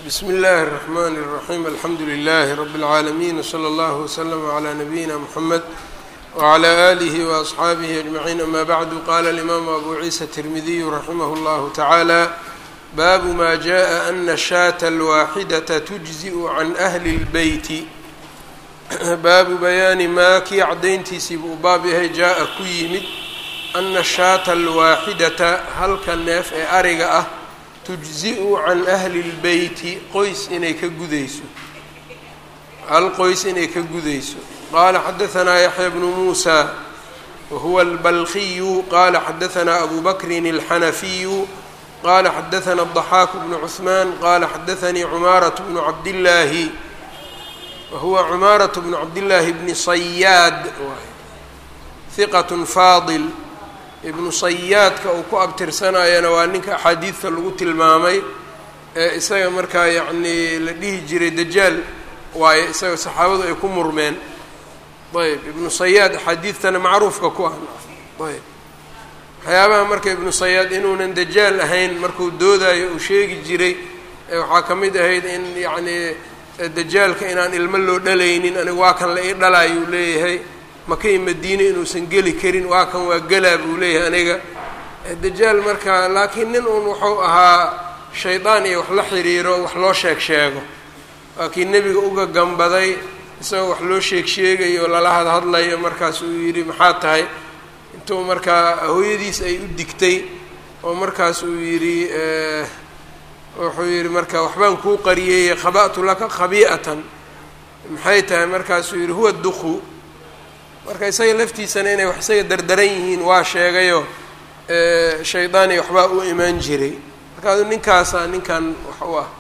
bsm اllh الرحmn الرaحيم alxamdu لlh رb العaalمين وslى اllه وsلم عlى نbyina mحamed وعlى آlih وأصxaabih أجمعين amا bعd qala الإmam أbu عiسى التirmidiy raximh اllah taعalى bab ma jaءa أna الshاة الwaxidaة تجزئ can أhli الbeyt baabu bayaani maa kii cadayntiisii buu baab yahay jaa-a ku yimid ana shaata alwaaxidata halka neef ee ariga ah tujzi-u can ahli lbeyti qoys inay ka gudayso hal qoys inay ka gudayso qaala xadahanaa yaxya bnu muusa wahuwa albalkiyu qaala xadahanaa abu bakrin alxanafiyu qaala xadahanaa الضaxaaku bnu cuثmaan qaala xadaanii cumaaraة bnu cabdillaahi wahuwa cumaaraة bnu cabdillaahi bni sayaad hiqat faadil ibnu sayaadka uu ku abtirsanayana waa ninka axaadiidta lagu tilmaamay ee isaga markaa yacnii la dhihi jiray dajaal waaye isaga saxaabadu ay ku murmeen ayb ibnu sayaad axaadiidtana macruufka ku ah ayb waxyaabaha marka ibnu sayaad inuunan dajaal ahayn markuu doodayo uu sheegi jiray waxaa ka mid ahayd in yacnii dajaalka inaan ilmo loo dhalaynin aniga waa kan la ii dhalaayuu leeyahay makay madiine inuusan geli karin waa kan waa gelaa buu leeyahay aniga dajaal marka laakiin nin uun wuxuu ahaa shaydaan iyo wax la xiriiro wax loo sheeg sheego waa kii nebiga uga gambaday isagoo wax loo sheeg sheegayo lala hadhadlayo markaas uu yidhi maxaa tahay intuu markaa hooyadiis ay u digtay oo markaas uu yidhi wuxuu yidhi marka waxbaan kuu qariyeeyey khaba'tu laka khabii'atan maxay tahay markaasuu yidhi huwa duku marka isaga laftiisana inay wax isaga dardaran yihiin waa sheegayo shaydaani waxbaa u imaan jiray markaasuu ninkaasaa ninkan wax u ah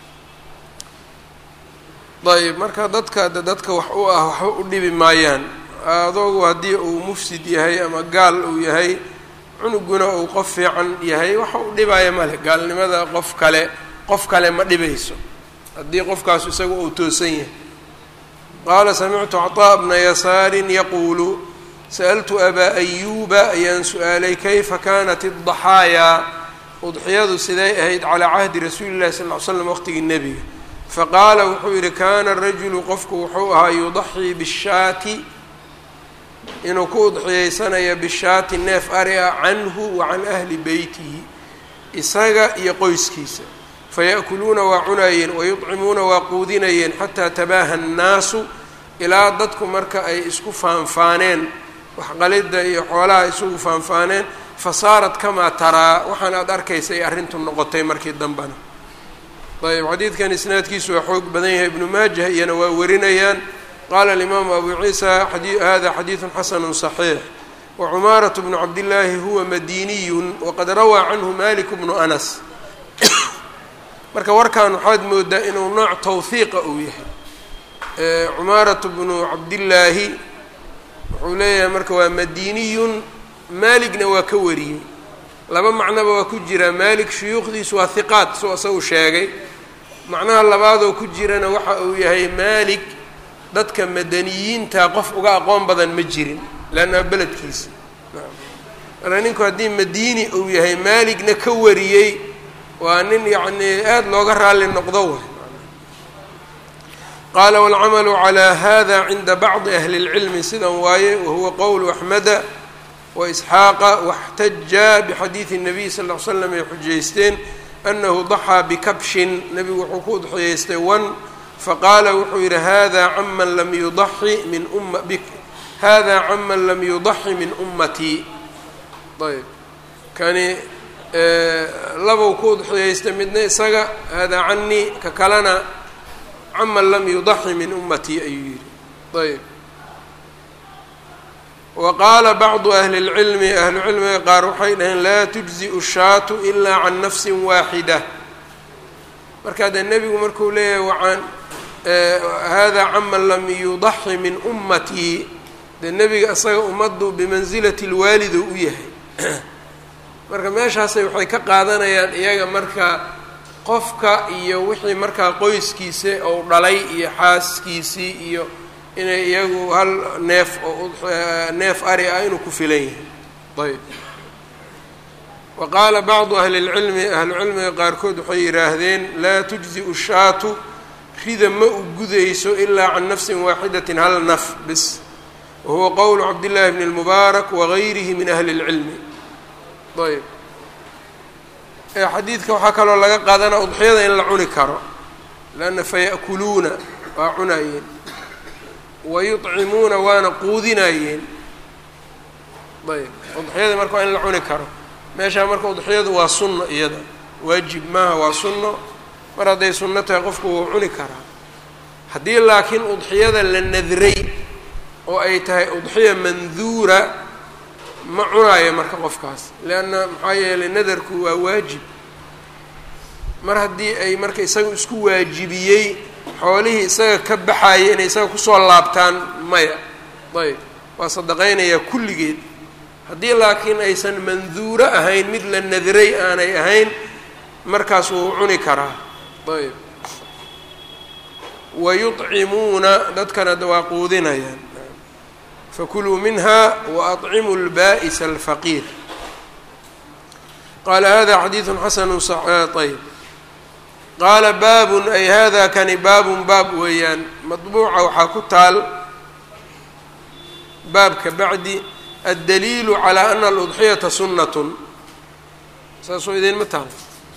ayb marka dadka dadka wax u ah waxba u dhibi maayaan adoogu haddii uu mufsid yahay ama gaal uu yahay cunuguna uu qof fiican yahay waxa u dhibaayo male gaalnimada qof kale qof kale ma dhibayso haddii qofkaasu isaga uu toosan yahay qaala samictu cطاء bna yasaarin yaquulu sa'ltu abaa ayuuba ayaan su-aalay kayfa kanat الضaxaayaa udxiyadu siday ahayd calىa cahdi rasuuli الlahi sal ly slam waqtigii nebiga faqaala wuxuu yihi kana rajulu qofku wuxuu ahaa yudaxii bالshaati inuu ku udxiyeysanayo bishaati neef ari ah canhu wa can ahli beytihi isaga iyo qoyskiisa faya'kuluuna waa cunaayeen wayudcimuuna waa quudinayeen xataa tabaaha annaasu ilaa dadku marka ay isku faanfaaneen waxqalidda iyo xoolaha isugu faanfaaneen fasaarat kamaa taraa waxaan aada arkaysa ay arrintu noqotay markii dambena ayb xadiidkan isnaadkiisu waa xoog badan yahay ibnu maajah iyana waa warinayaan qala alimaamu abu ciisa hada xadiidu xasanu صaxiix wacumaaraة bnu cabdillaahi huwa madiniyun waqad rawaa canhu malik bnu anas marka warkan waxaad moodaa inuu nooc tawhiiqa uu yahay cumaaraة bnu cabdillaahi wuxuu leeyahay marka waa madiniyun maaligna waa ka wariyey laba macnoba waa ku jiraa malik shuyuukhdiisu waa hiqaat soo isagu sheegay macnaha labaadoo ku jirana waxa uu yahay malik dadka madaniyiinta qof uga aqoon badan ma jirin leanna beledkiisa marka ninku haddii madiini uu yahay maaligna ka wariyey waa nin yacnii aada looga raalli noqdo way qaala waalcamalu calaa hada cinda bacdi ahli اlcilmi sidan waaye wahuwa qowlu axmeda waisxaaqa waxtaja bixadiidi الnabiy sal ll ly slam ay xujaysteen anahu daxaa bikabshin nebigu wuxuu ku udxiyeystay wan faqaala wuxuu yidhi hada caman lam yudaxi min uma hada caman lam yudaxi min ummatii ayb kani labow ku udxiyeystay midna isaga hada canii ka kalena caman lam yudaxi min ummatii ayuu yidhi ayb wa qaala bacdu ahli اlcilmi ahlu cilmiga qaar waxay dhaheen laa tujzi'u shaatu ilaa can nafsi waaxida marka dee nebigu markuu leeyahay waaan hada caman lam yudaxi min ummatii dee nebiga isaga ummaddu bimansilati lwaalido u yahay marka meeshaasay waxay ka qaadanayaan iyaga marka qofka iyo wixii markaa qoyskiisa ou dhalay iyo xaaskiisii iyo inay iyagu hal neef oo neef ari ah inuu ku filan yahay ayb wa qaala bacdu ahli اlcilmi ahlucilmiga qaarkood waxay yidhaahdeen laa tujziu shaatu rida ma u gudayso ilaa can nafsin waaxidatin hal naf bis wahuwa qowlu cabdillaahi bni اlmubaarak wagayrihi min ahli اlcilmi ayb xadiidka waxaa kaloo laga qaadanaa udxiyada in la cuni karo lanna faya'kuluuna waa cunayeen wayuطcimuuna waana quudinayeen ayb udxiyada marka waa in la cuni karo meeshaa marka udxiyadu waa sunno iyada waajib maaha waa sunno mar hadday sunno tahay qofku wuu cuni karaa haddii laakiin udxiyada la nadray oo ay tahay udxiya manduura ma cunaayo marka qofkaas leanna maxaa yeelay nadarku waa waajib mar haddii ay marka isaga isku waajibiyey xoolihii isaga ka baxaya inay isaga kusoo laabtaan maya ayb waa sadaqaynayaa kulligeed haddii laakiin aysan manduuro ahayn mid la nadray aanay ahayn markaas wuu cuni karaa ayb wayuطcimuuna dadkana waa quudinayaan fakuluu minha waأطcimuu اlba'isa alfaqiir qaala hada xadiidu xasanu ayb qaala baabun ay hada kani baabun baab weeyaan maطbuuca waxaa ku taal baabka bacdi addaliilu calى ana aludxiyata sunnatun saasoo idinma taal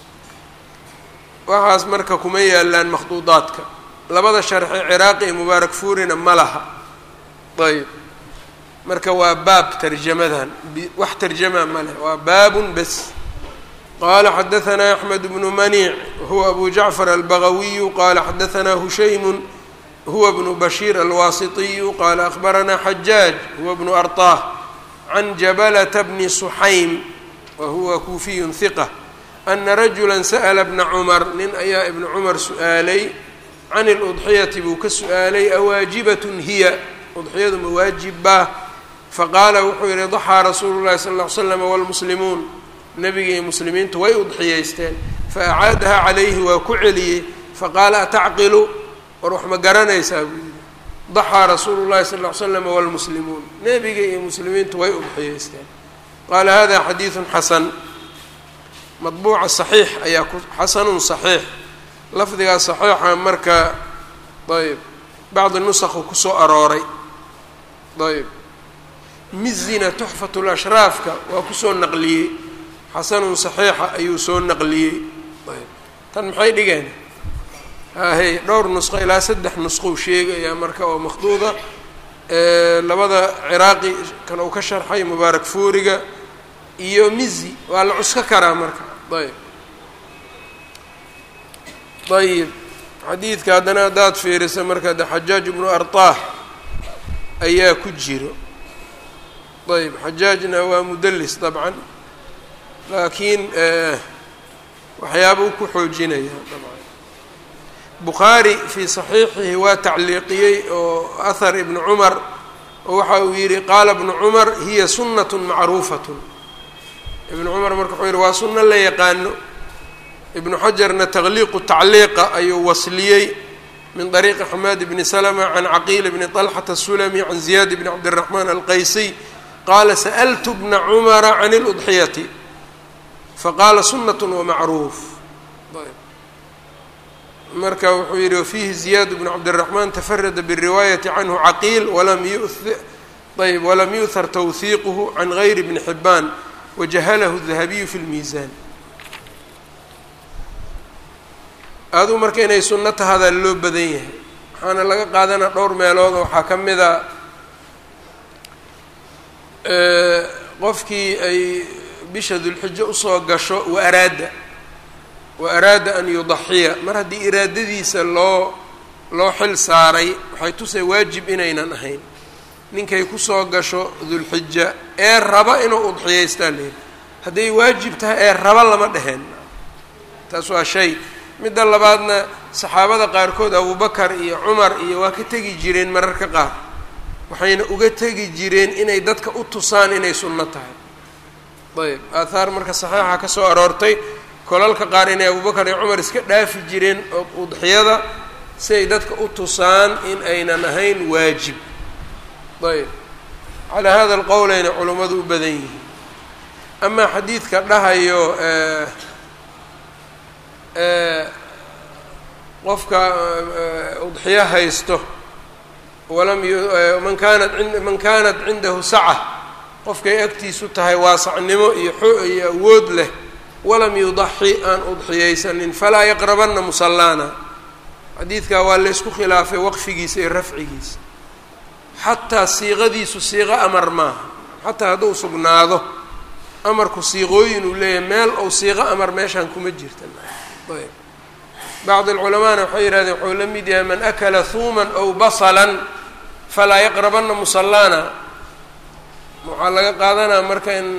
waxaas marka kuma yaalaan makhduudaadka labada sharxe ciraaqi iyo mubaarak fuurina ma laha ayb marka waa baab tarjamadan wax tarjamaa ma leh waa baabun bes qala xadaثna أxmed bnu maniic huwa abu jacfar albagawiyu qala xadaثna hushaymu huwa bnu bashiir alwaasiطiyu qala akbarana xajaaj huwa bnu arطah can jabalata bni suxaym wa huwa kuufiyu hiqة ana rajula sa'la bna cumar nin ayaa ibna cumar su-aalay can اludxiyati buu ka su-aalay awaajibat hiya udxiyadu ma waajibba faqaala wuxuu yihi daxaa rasuulu llahi sal ll ly slam wاlmuslimuun nabiga iyo muslimiintu way udxiyaysteen faacaadaha calayhi waa ku celiyey faqaala atacqilu war wax ma garanaysaa buu yihi daxaa rasuulu llahi sal ll ly slam wاlmuslimuun nebiga iyo muslimiintu way udxiyaysteen qaala hada xadiidu xasan madbuuca saxiix ayaa ku xasanun saxiix lafdigaa saxiixa marka ayb bacdi nusakhu kusoo arooray ayb mizina tuxfatu lashraafka waa kusoo naqliyey xasanun saxiixa ayuu soo naqliyey ayb tan maxay dhigeen haahey dhowr nusqo ilaa saddex nusqou sheegayaa marka oo makhduuda labada ciraaqi kan uu ka sharxay mubaarak fuuriga iyo mizi waa la cusko karaa marka ayb ayib xadiidka haddana haddaad fiiriso marka de xajaaj ibnu arطah ayaa ku jiro ayb xajaajna waa mudelis dabcan laakiin waxyaabuu ku xoojinaya dabcan bukhaari fii saxiixihi waa tacliiqiyey oo ahar ibnu cumar oo waxa uu yidhi qaala ibnu cumar hiya sunnat macruufat ibnu cumar marka wuxuu yihi waa sunno la yaqaano ibnu xajarna taqliiqu tacliiqa ayuu wasliyey min طariiqi xamaad bni slma can caqiil bni طalxata الsulmi can ziyaad bni cabdالraxmaan alqaysiy qaala sa'ltu bna cumara can اludxiyati faqaala sunaة wamacruuf marka wuxuu yihi wafiihi ziyaad bnu cabdالraxmaan tafarada bالriwaayati canhu caqiil walam ayb walam yuhar twhiiqhu can gayri bni xibaan wajahalahu الdahabiyu fi اlmiisan aduu marka inay sunno tahadaa loo badan yahay waxaana laga qaadanaa dhowr meelood waxaa ka mid a qofkii ay bisha dulxijo usoo gasho wa araada wa araada an yudaxiya mar haddii iraadadiisa loo loo xil saaray waxay tusay waajib inaynan ahayn ninkay kusoo gasho dulxija ee raba inuu udxiyaystaa leehi hadday waajib tahay ee raba lama dheheen taas waa shay midda labaadna saxaabada qaarkood abubakar iyo cumar iyo waa ka tegi jireen mararka qaar waxayna uga tegi jireen inay dadka u tusaan inay sunno tahay ayb aathaar marka saxiixa ka soo aroortay kolalka qaar inay abubakar iyo cumar iska dhaafi jireen udxiyada si ay dadka u tusaan in aynan ahayn waajib ayb calaa hada alqowlayna culummadu u badan yihiin amaa xadiidka dhahayo qofka udxiyo haysto walam man kaanat man kaanat cindahu saca qofkay agtiisu tahay waasacnimo iyo iyo awood leh walam yudaxi aan udxiyaysanin falaa yaqrabanna musallaana xadiidkaa waa laysku khilaafay waqfigiisa iyo rafcigiisa xataa siiqadiisu siiqo amar maaha xataa hadduu sugnaado amarku siiqooyin uu leeyahay meel ou siiqo amar meeshaan kuma jirta ayb bacd alculamaana waxay yihahdeen wuxuu la mid yahay man akala huuman ow basalan falaa yaqrabanna musallaana waxaa laga qaadanaa marka in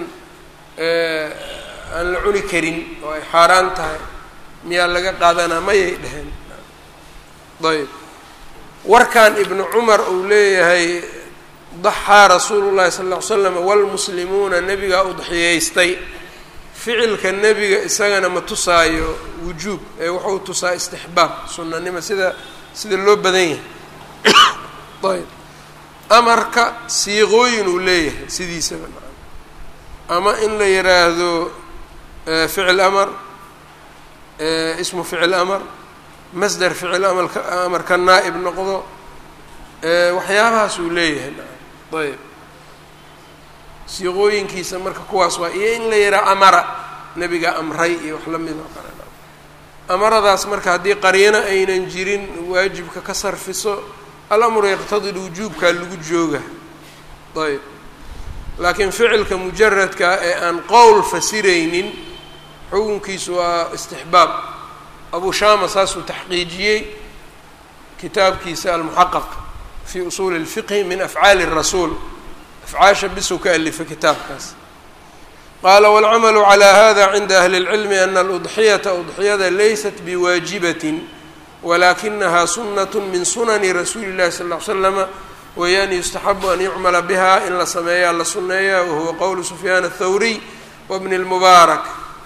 aan la cuni karin oo ay xaaraan tahay miyaa laga qaadanaa mayay dheheen ayb warkan ibnu cumar uu leeyahay daxaa rasuulu llahi sala ll ly slam waalmuslimuuna nebigaa udxiyaystay ficilka nebiga isagana ma tusaayo wujuub ee wuxuu tusaa istixbaab sunanimo sida sida loo badan yahay ayb amarka siiqooyin uu leeyahay sidiisaba ama in la yiraahdo ficil amar ismu ficil amar masder ficil amalka amarka naa'ib noqdo waxyaabahaas uu leeyahay ayb siiqooyinkiisa marka kuwaas waa iyo in la yidhaha amara nebiga amray iyo wax la mid oo kale amaradaas marka haddii qariino aynan jirin waajibka ka sarfiso alamru yaqtadi lwujuubkaa lagu jooga ayb laakiin ficilka mujaradka ee aan qowl fasiraynin xukunkiisu waa istixbaab abu shama saasuu taxqiijiyey kitaabkiisa almuxaqaq fi usuuli اlfiqhi min afcaali الrasuul afcaasha bisuu ka alifay kitaabkaas qaala wاlcamalu calى hada cinda ahli اlcilmi ana aludxiyata udxiyada laysat biwaajibatin walakinaha sunaة min sunani rasuuli اllahi sal ll slama weeyaan yustaxabu an yucmala biha in la sameeyaa la suneeya wahuwa qowlu sufyaan الthawriy wbni اlmubaarak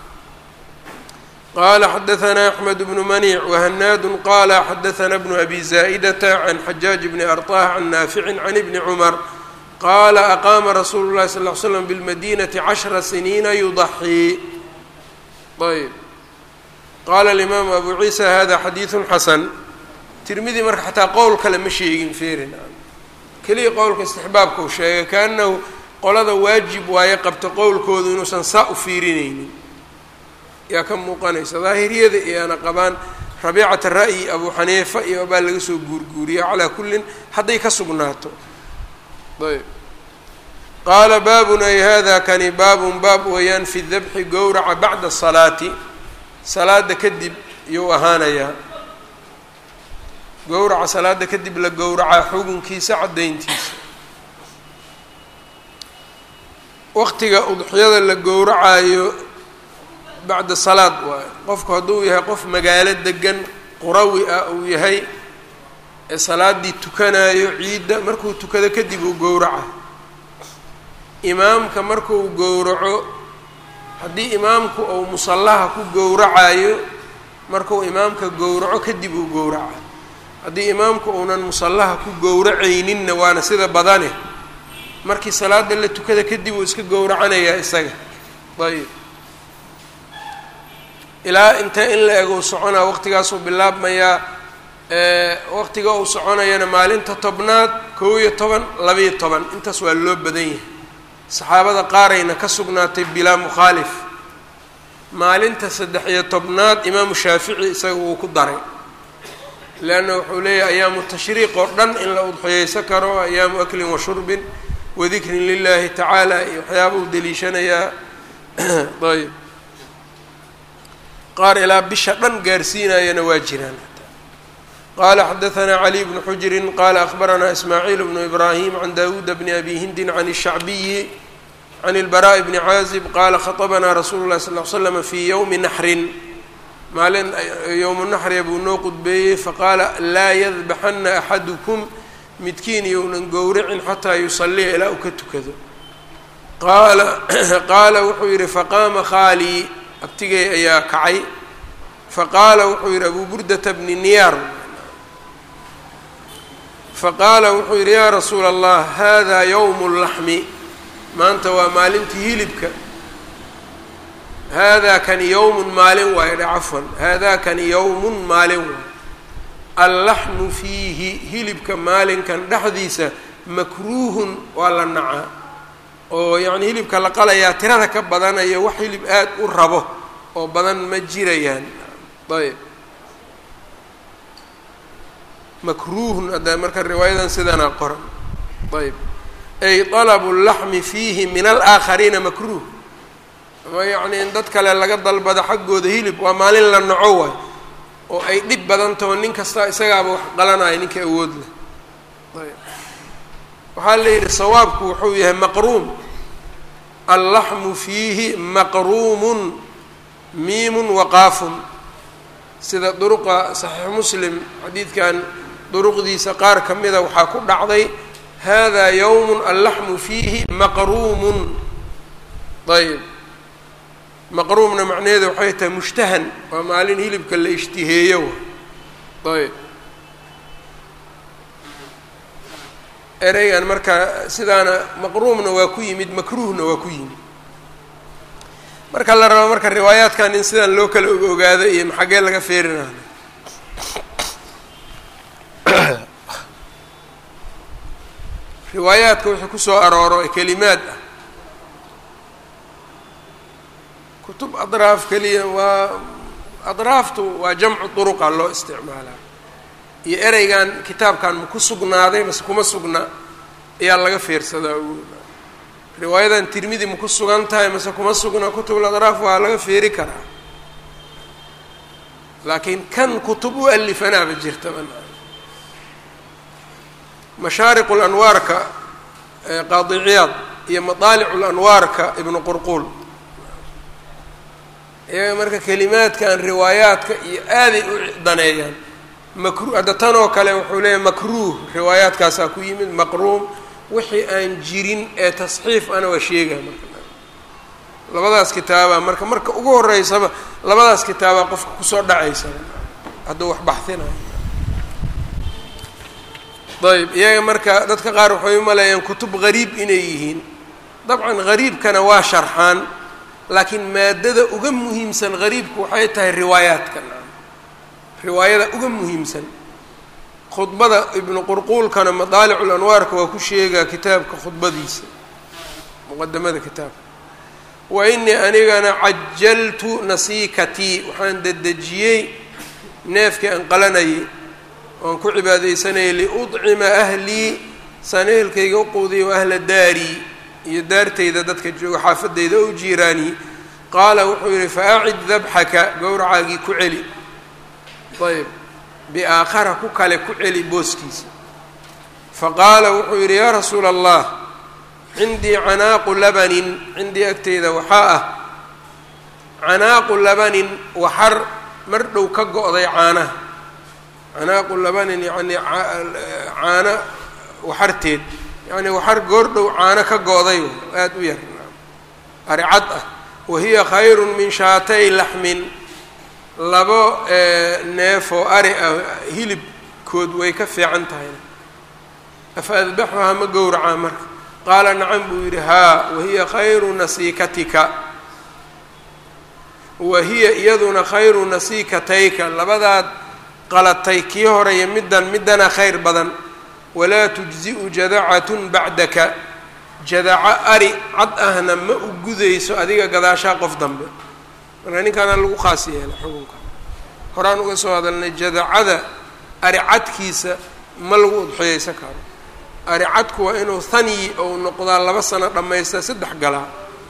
qala xadaثna axmed bnu manic whanaadu qala xadaثna bnu abi zaa'idata can xajaaج bni arطah can naafici can ibni cumar qaala aqaama rasuulu اlahi sal ly slam biاlmadinati cashra siniina yudaxii ayb qaala alimaamu abu ciisa hada xadiiثu xasan tirmidi marka xataa qowl kale ma sheegin ferin keliya qowlka istixbaabka uu sheegay kaanahu qolada waajib waaye qabta qowlkoodu inuusan saa u fiirinaynin yaa ka muuqanaysa daahiriyada iyoana qabaan rabiicata ra'yi abu xaniifa iyo baa laga soo guurguuriya calaa kullin hadday ka sugnaato ayb qaala baabun ay hada kani baabun baab weeyaan fi dabxi gowraca bacda salaati salaada kadib iyuu ahaanayaa gowraca salaada kadib la gowracaa xugunkiisa caddayntiisa waqtiga udxiyada la gowracaayo bacda salaad waayo qofku hadduu yahay qof magaalo degan qurawi ah uu yahay ee salaaddii tukanaayo ciidda markuu tukado kadib uu gowraca imaamka markuu gowraco haddii imaamku uu musallaha ku gowracayo markuu imaamka gowraco kadib uu gowraca haddii imaamku uunan musallaha ku gowracayninna waana sida badane markii salaada la tukada kadib uu iska gowracanayaa isaga ayb ilaa intee in la ego u soconaa waqtigaasuu bilaabmayaa waqtiga uu soconayana maalinta tobnaad kow iyo toban labaiyo toban intaas waa loo badan yahay saxaabada qaarayna ka sugnaatay bilaa mukhaalif maalinta saddex iyo tobnaad imaamu shaafici isaga wuu ku daray leanna wuxuu leeyahay ayaamu tashriiq oo dhan in la udxiyeysan karo ayaamu aklin wa shurbin wadikrin lilahi tacaala iyo waxyaaba uu deliishanayaa ayb qaar ilaa bisha dhan gaarsiinayana waa jiraan qala xadaثna cli bnu xujri qala akhbarana ismaaciil bnu ibrahim can dawuuda bni abi hindin can الshacbiyi can اlbaraaءi bni caazib qala khaطbna rasuulu lahi sal ly slm fi ywmi naxrin maalin yowmu naxriya buu noo qudbeeyey faqaala laa yadbaxana axadukum midkiin younan gowracin xataa yusaliya ilaa uu ka tukado qaala qaala wuxuu yihi faqaama khaalii abtigay ayaa kacay faqaala wuxuu yihi abu burdata bni niyaar faqaala wuxuu yidhi yaa rasuula allah hada yowmu اllaxmi maanta waa maalintii hilibka haadaa kani yowmun maalin waayo dhe cafwan haadaa kani yowmun maalin waayo allaxmu fiihi hilibka maalinkan dhexdiisa makruuhun waa la nacaa oo yacni hilibka la qalayaa tirada ka badanayo wax hilib aad u rabo oo badan ma jirayaan ayb makruuhun hadda marka riwaayadan sidanaa qoran ayb ay talabu laxmi fiihi min alaakhariina makruuh ama yacni in dad kale laga dalbado xaggooda hilib waa maalin la naco waay oo ay dhib badan taho nin kasta isagaaba wax qalanaya ninka awood leh ayb waxaa la yidhi sawaabku wuxuu yahay maqruum allaxmu fiihi maqruumun miimun waqaafun sida duruqa saxiix muslim xadiidkan duruqdiisa qaar ka mida waxaa ku dhacday hada yowmun allaxmu fiihi maqruumun ayb maqruumna macnaheeda waxay tahay mushtahan waa maalin hilibka la ishtiheeyo ayb ereygan marka sidaana maqruumna waa ku yimid makruuhna waa ku yimid marka la rabo marka riwaayaadkan in sidaan loo kala ogaado iyo maxagee laga feerinaayo riwaayaadka wixii kusoo arooro ee kelimaad ah kutub adraaf keliya waa adraaftu waa jamcu duruqa loo isticmaalaa iyo ereygan kitaabkan ma ku sugnaaday mase kuma sugna ayaa laga fiirsadaa riwaayadan tirmidi ma ku sugan tahay mase kuma sugna kutubul adraaf waa laga feeri karaa laakiin kan kutub u alifanaaba jirta mashaariqu lanwaarka qaadi ciyaad iyo madaalicu lanwaarka ibnu qurquul iyaga marka kelimaadkan riwaayaadka iyo aaday u daneeyaan makru hadda tan oo kale wuxuu leeyahay makruuh riwaayaadkaasaa ku yimid maqruum wixii aan jirin ee tasxiif ana waa sheegaya marka labadaas kitaaba marka marka ugu horeysaba labadaas kitaabaa qofka kusoo dhacaysa hadduu wax baxinayo ayb iyaga marka dadka qaar waxay umaleeyaan kutub gariib inay yihiin dabcan gariibkana waa sharxaan laakiin maadada uga muhiimsan gariibku waxay tahay riwaayaadka riwaayada uga muhiimsan khudbada ibnu qurquulkana madaalicu lanwaarka waa ku sheegaa kitaabka khudbadiisa muqadamada kitaabka wa inii anigana cajaltu nasiikatii waxaan dedejiyey neefkii aan qalanayay oan ku cibaadaysanayay liudcima ahlii saneelkayga u quudiya wa ahla daarii iyo daartayda dadka jooga xaafadayda o jiiraanii qaala wuxuu yihi fa acid dabxaka gowracaagii ku celi ayb biaakhara ku kale ku celi booskiisa faqaala wuxuu yidhi yaa rasuula allah cindii canaaqu labanin cindii agteyda waxaa ah canaaqu labanin waxar mar dhow ka go-day caanaha canaaqu labanin yacnii caano waxarteed yacnii waxar goordhow caano ka go-day aada u yar aricad ah wahiya khayrun min shaatay laxmin labo neef oo ari ah hilibkood way ka fiican tahay afa adbaxuhaa ma gowracaa marka qaala nacam buu yidhi haa wahiya khayru nasiikatika wa hiya iyaduna khayru nasiikatayka labadaad qalatay kii horeeya middan middana khayr badan walaa tujzi'u jadacatun bacdaka jadaco ari cad ahna ma u gudayso adiga gadaashaa qof dambe marka ninkaana lagu khaas yeelay xukunka horaan uga soo hadalnay jadacada ari cadkiisa ma lagu udxiyeysan karo ari cadku waa inuu hanyi ou noqdaa laba sano dhammaysta saddex galaa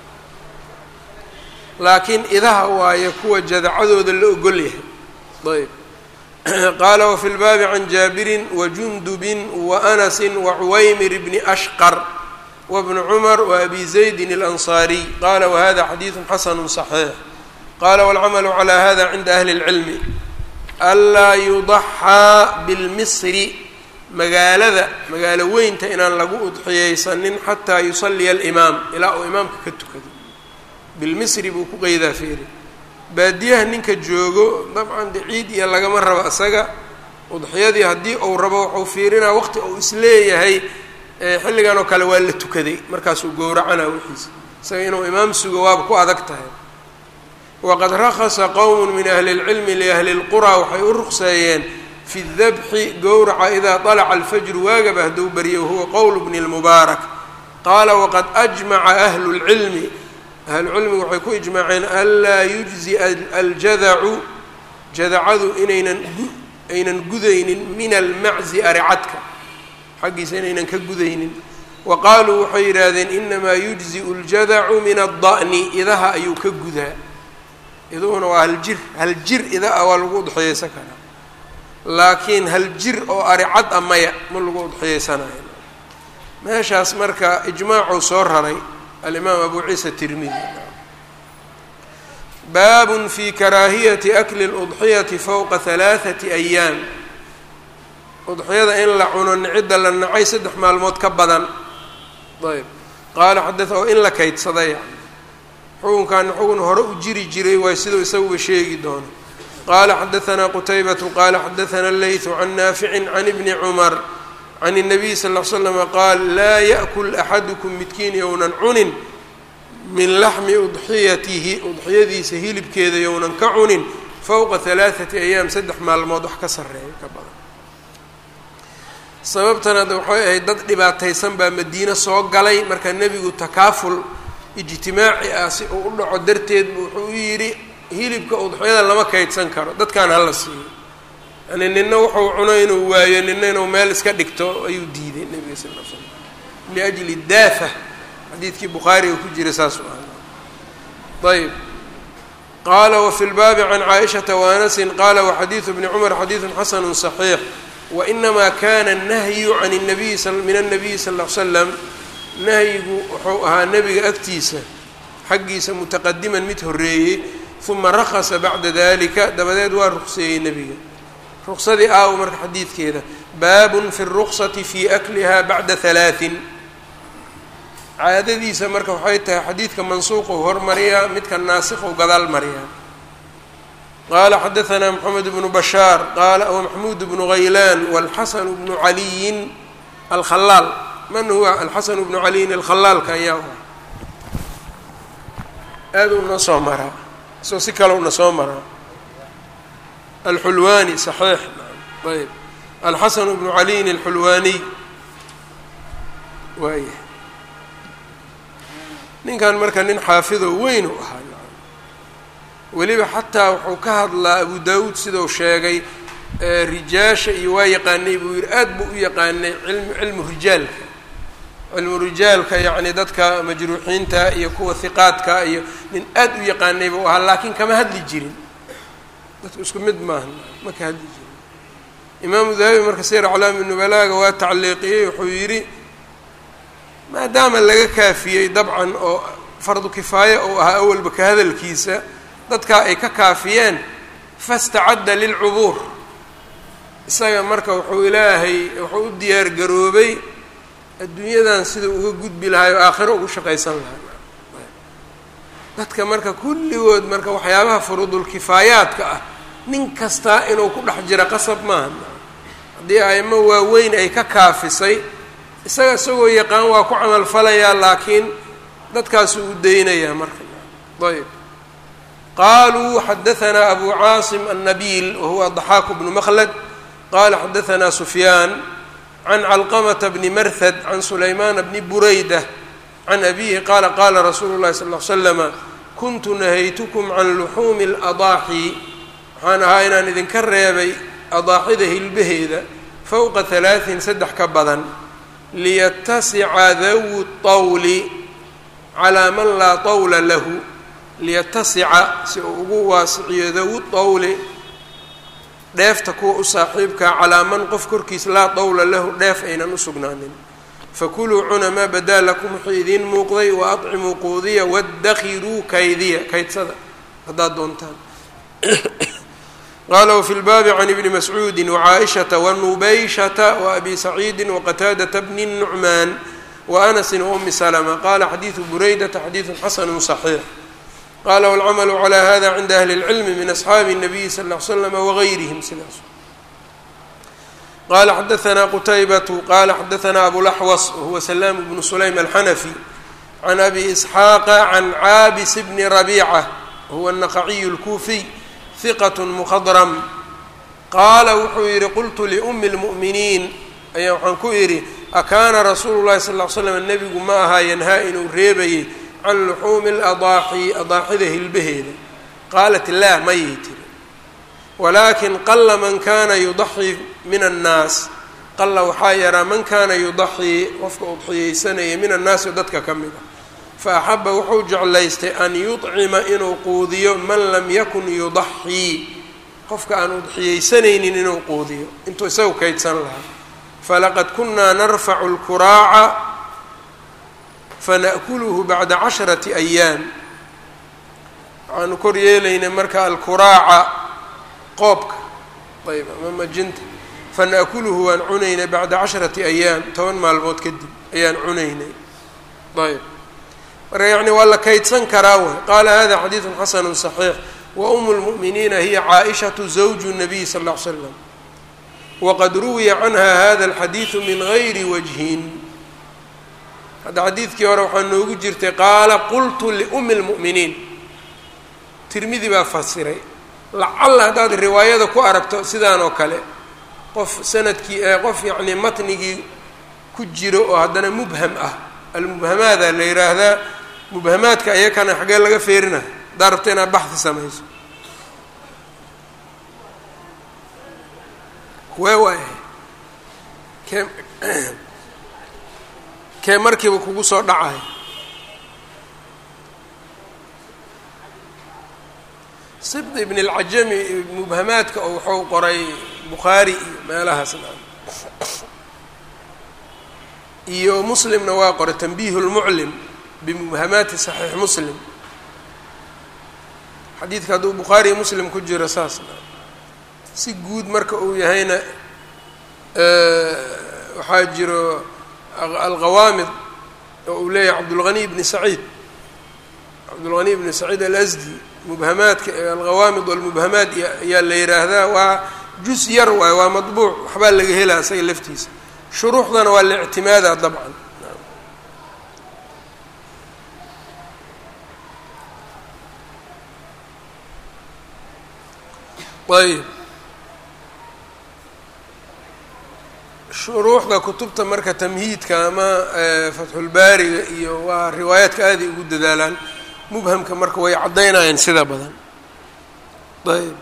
laakiin idaha waayo kuwa jadacadooda la ogol yahay ayb qaala wafi lbaabi can jaabirin wajundubin waanasin wacuwaymir bni ashqar wabni cumar waabi zaydin اlansaariy qaala wahada xadiidu xasanu صaxiix qala wاlcamalu calى hada cinda ahli اlcilmi anlaa yudaxaa bilmisri magaalada magaalo weynta inaan lagu udxiyeysanin xataa yusaliya alimaam ilaa uu imaamka ka tukado bilmisri buu ku qeydaa feeri baadiyaha ninka joogo dabcan de ciid iyo lagama rabo isaga udxiyadii haddii uu rabo waxuu fiirinaa waqti uu isleeyahay xilligan oo kale waa la tukaday markaasuu gowracanaa wixiisa isaga inuu imaam sugo waaba ku adag tahay waqad rakhasa qowm min ahli اlcilmi liahli اlqura waxay u ruqseeyeen fi dabxi gowraca idaa طalaca alfajru waagaba hadduu baryo wahuwa qowl bni اlmubaarak qaala waqad ajmaca ahlu اlcilmi ahlucilmigu waxay ku ijmaaceen anlaa yujzi aljadacu jadacadu inaynan aynan gudaynin min almaczi aricadka xaggiisa inaynan ka gudaynin wa qaaluu waxay yidhaahdeen inamaa yujziu اljadacu min aلda'ni idaha ayuu ka gudaa iduhuna waa hal jir hal jir ida a waa lagu udxiyeysan karaa laakiin hal jir oo aricad a maya ma lagu udxiyeysanayo meeshaas marka ijmaacuu soo raray alimaam abu ciisa tirmidi baabun fi karaahiyati akli اludxiyati fowqa halaaثati ayaam udxiyada in la cuno cidda la nacay saddex maalmood ka badan ayb qaala xada oo in la kaydsada yani xukunkan xugun hore u jiri jiray waay siduu isaguba sheegi doono qaala xadaanaa qutaybatu qaala xadaana leytu can naaficin can ibni cumar can الnabiy sal ll slama qaal laa yaأkul axadukum midkiin yownan cunin min laxmi udxiyatihi udxiyadiisa hilibkeeda yownan ka cunin fowqa halaaثati ayaam saddex maalmood wax ka sareeya ka badan sababtan hadda waxay ahayd dad dhibaataysan baa madiine soo galay marka nebigu takaaful ijtimaaci ah si uu u dhaco darteed wuxuu u yidhi hilibka udxiyada lama kaydsan karo dadkaan hala siiyo yani nina wuxuu cuno inuu waayo nina inuu meel iska dhigto ayuu diiday nebiga sal l slam liajli daafa xadiidkii bukhaariga ku jira saas u ah ayb qaala wafi lbaabi can caaishata waanasin qaala waxadiidu bni cumar xadiidun xasanu صaxiix wainamaa kana الnahyu can الnabiyi min الnabiyi sal ll l slam nahyigu wuxuu ahaa nebiga agtiisa xaggiisa mutaqadiman mid horeeyey uma rakasa bacda dalika dabadeed waa ruqseeyey nebiga ruqsadii aawo marka xadiidkeeda baabun fi الruqsati fi akliha bacda halaaثin caadadiisa marka waxay tahay xadiidka mansuuqu hormariyaa midka naasiqu gadaal mariyaa qaala xadaanaa moxamed bnu bashaar qaala wmaxmuud bnu haylaan wاlxasan bnu caliyin alkhalaal man huwa alxasan bnu caliyin alkhalaalka ayaa aada una soo maraa isoo si kale una soo maraa alxulwaani saxiix ayb alxasan bnu caliyin alxulwaaniy waaya ninkan marka nin xaafido weyn u ahaa weliba xataa wuxuu ka hadlaa abu daawuud sidau sheegay rijaasha iyo waa yaqaanay buu yihi aad buu u yaqaanay ilm cilmu rijaalka cilmu rijaalka yacni dadka majruuxiinta iyo kuwa hiqaadka iyo nin aad u yaqaanay buu ahaa laakiin kama hadli jirin dadku isku mid maaha ma ka hadli jirin imaamu dahabi marka sir aclaami nubalaaga waa tacliiqiyey wuxuu yidhi maadaama laga kaafiyey dabcan oo fardu kifaaya uu ahaa awalba ka hadalkiisa dadkaa ay ka kaafiyeen fastacadda lilcubuur isaga marka wuxuu ilaahay wuxuu u diyaar garoobay adduunyadan sidau uga gudbi lahay oo aakhiro ugu shaqaysan lahaa dadka marka kulligood marka waxyaabaha furuudulkifaayaadka ah nin kastaa inuu ku dhex jira qasab maaha haddii aimo waaweyn ay ka kaafisay isaga isagoo yaqaan waa ku camalfalayaa laakiin dadkaasuu u daynayaa marka ayb qaluu xadaanaa abu caasim annabiil wahuwa daxaaku bnu makhlad qala xadaanaa sufyaan can calqamata bni marhad can sulaymaana bni burayda can abihi qaala qaala rasuulu llahi sal l slama kuntu nahaytukum can luxuumi اladaaxi waxaan ahaa inaan idinka reebay adaaxida hilbaheeda fowqa halaaثin saddex ka badan liyatasica dawu طawli calaa man laa طawla lahu liyatasica si uu ugu waasiciyo dawu طawli dheefta kuwa u saaxiibkaa calaa man qof korkiis laa dawla lahu dheef aynan u sugnaanin fakuluu cuna maa badaa lakum wixii idiin muuqday wa acimuu quudiya waddakiruu kaydiya kaydsada haddaad doontaan qaala wfi lbaabi can ibni mascuudi wacaaishata wanubayshata waabi saciidi waqataadata bni nucmaan waanasin waumi salma qala xadiidu buraydata xadiidu xasanu صaxiix qala wاlcamalu calى hada cinda ahli اlcilmi min asxaabi الnabiyi sal ll ly slama wagayrihim sidaas qala xadaanaa qutaybatu qala xadaanaa abulaxwas wahuwa salaam bnu sulaym alxanafi can abi isxaaqa can caabis bni rabiica huwa الnaqaciyu اlkuufiy hiqat mkhadrm qaala wuxuu yidhi qultu liumi اlmu'miniin ayaa waxaan ku idhi akaana rasuulu llahi sal ll ly slam nebigu ma ahaa yanhaa inuu reebayay can luxuumi اladaaxi adaaxida hilbaheeda qaalat laa mayay tiri walaakin qala man kana yudaxii min annaas qalla waxaa yaraa man kaana yudaxii qofka udxiyeysanaya min annaasi dadka ka mid ah fa axaba wuxuu jeclaystay an yudcima inuu quudiyo man lam yakun yudaxii qofka aan udxiyeysanaynin inuu quudiyo intuu isagu kaydsan lahaa falaqad kunaa narfacu lkuraaca fana'kuluhu bacda casharati ayaam waxaanu kor yeelaynay marka alkuraaca qoobka ayb ama majinta fana'kuluhu waan cunaynay bacda casharati ayaam toban maalmood kadib ayaan cunaynay ayb marka yacni waa la kaydsan karaa way qaala hada xadiidun xasanu صaxiix wa umu lmu'miniina hiya caaishatu zawju nabiy sal ll ly slam waqad ruwiya canha hada alxadiidu min gayri wajhin hadda xadiidkii hore waxaa noogu jirtay qaala qultu liumi lmu'miniin tirmidi baa fasiray lacalla haddaad riwaayada ku aragto sidaan oo kale qof sanadkii qof yacnii matnigii ku jiro oo haddana mubham ah almubhamaada la yidhaahdaa mubhamaadka ayakana xaggee laga feerina haddaa rabta inaad baxdi samayso kuwee waay kee kee markiiba kugu soo dhacay sibd ibn اlcajami mubhamaadka oo wuxuu qoray bukhaari iyo meelahaas iyo muslimna waa qoray tanbiih اlmuclim bimubhamaati صaxiix muslim xadiidka hadduu bukhaari iyo muslim ku jiro saas si guud marka uu yahayna waxaa jiro alqawaamid oo uu leeyahay cabdulghani bni saciid cabdulghani bni saciid alasdi mubhamaadka alqawaamid walmubhamaat ayaa la yidhaahdaa waa jus yar waayo waa madbuuc waxbaa laga helaa isaga laftiisa shuruuxdana waa la ictimaadaa dabcan ayb shuruuxda kutubta marka tamhiidka ama fatxulbaariga iyo waa riwaayaadka aaday ugu dadaalaan mubhamka marka way caddaynayeen sida badan ayb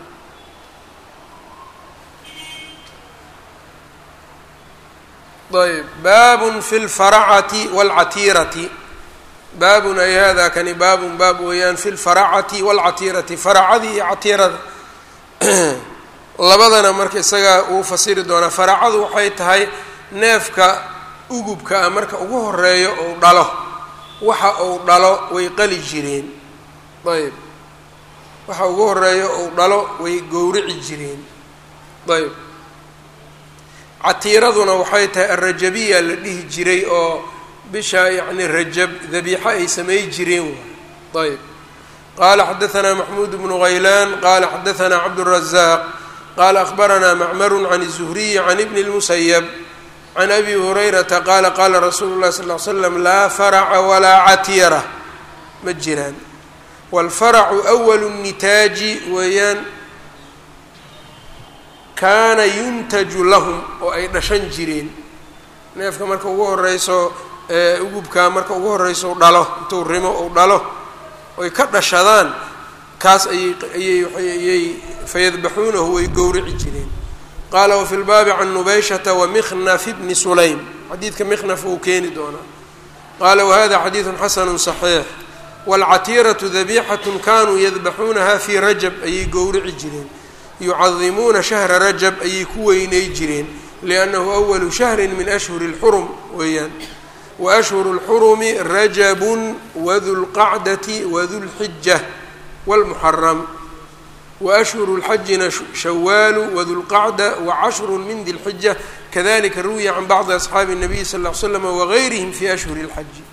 ayb baabun fi lfaracati wاlcatiirati baabun ay hada kani baabun baab weeyaan fi lfaracati wاlcatiirati faracadii iyo catiirada labadana marka isagaa uu fasiri doonaa faracadu waxay tahay neefka ugubka ah marka ugu horeeyo ou dhalo waxa uu dhalo way qali jireen ayb waxa ugu horeeyo ou dhalo way gowrici jireen ayb catiiraduna waxay tahay alrajabiya la dhihi jiray oo bisha yacni rajab dabiixo ay samay jireen waay ayb qala xadaثna maxmuud bnu haylaan qala xadaثna cabdالrazaaq qala akhbarana macmaru can الzuhriyi can ibni اlmusayab can abi hurayrata qaala qaala rasuulu اlahi sal ly slam laa faraca walaa catiira ma jiraan wاlfaracu أwalu الnitaaji weeyaan kaana yuntaju lahum oo ay dhashan jireen neefka marka ugu horeyso ugubkaa marka ugu horeyso dhalo intuu rimo ou dhalo oy ka dhashadaan kaas ayay ayay ayay fayadbaxuunahu way gowrici jireen qaala wafi lbaabi can nubayshata wamikhnaf bni sulaym xadiidka mikhnaf uu keeni doonaa qaala wahada xadiidu xasanu صaxiix wاlcatiiratu dabixat kanuu yadbaxuunaha fii rajab ayay gowrici jireen yucadimuuna shahra rajab ayay ku weynay jireen liannahu awalu shahri min ashhuri اlxurum weeyaan waashhuru اlxurumi rajabun wadulqacdati wadulxija wاlmuxaram waashhuru اlxajina shawaalu wadulqacda wacashru min di lxija kadalika ruwiya can bacdi asxaabi الnabiy sal ll ly slam wagayrihim fi ashhuri اlxaji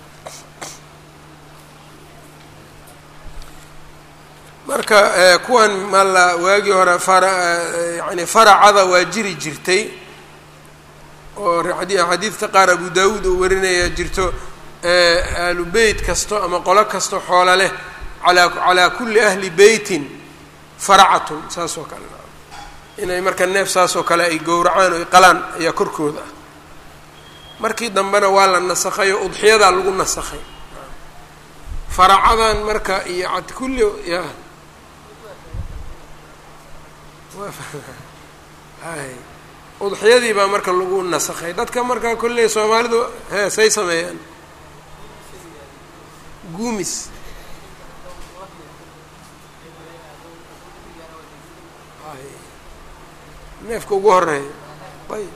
marka kuwan mala waagii hore yani faracada waa jiri jirtay oo xadiidka qaar abu daawuud oo warinaya jirto aalu beyt kasto ama qolo kasto xoolo leh alaa calaa kulli ahli beytin faracatun saas oo kale inay marka neef saas oo kale ay gowracaan oo qalaan ayaa korkooda ah markii dambena waa la nasakhay oo udxiyadaa lagu nasakhay faracadan marka iyo cad kulli ya hay udxiyadii baa marka lagu nasakhay dadka marka kolley soomaalidu he say sameeyaan guumis neefka ugu horeeya ayb